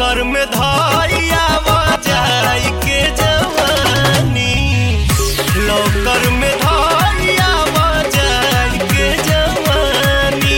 लौकर में धाइया बजाई के जवानी लौकर में धाइया बजाई के जवानी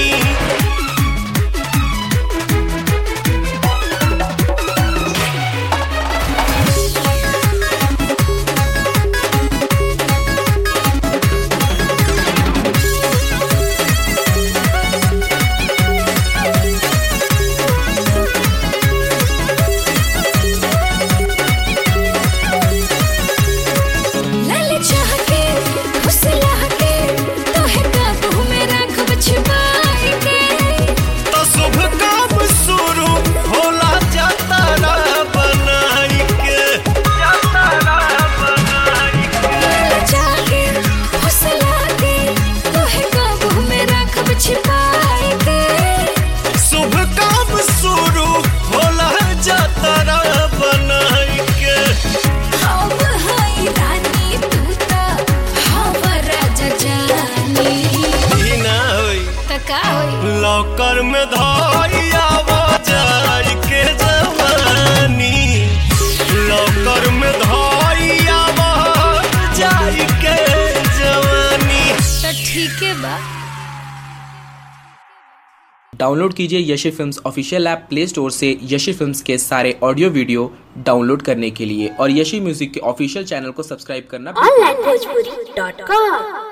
लाल चाह के फुसला के तोहे काबू में राखब छिपाई के तो शुभ काम शुरू होला जतरा बनाई के जतरा बनाई के लाल चाह के फुसला के तोहे काबू में राखब छिपाई के शुभ काम शुरू होला जतरा बनाई के अब हाय रानी तू ता हव राजा जानी ई ना होई त का होई लौकर में धाइया बजाई के जवानी लौकर में धाइया बजाई के जवानी त ठीके बा डाउनलोड कीजिए Yashi films official app play store से यशी फिल्म्स के सारे ऑडियो वीडियो डाउनलोड करने के लिए और यशी म्यूजिक के ऑफिशियल चैनल को सब्सक्राइब करना onlinebhojpuri.com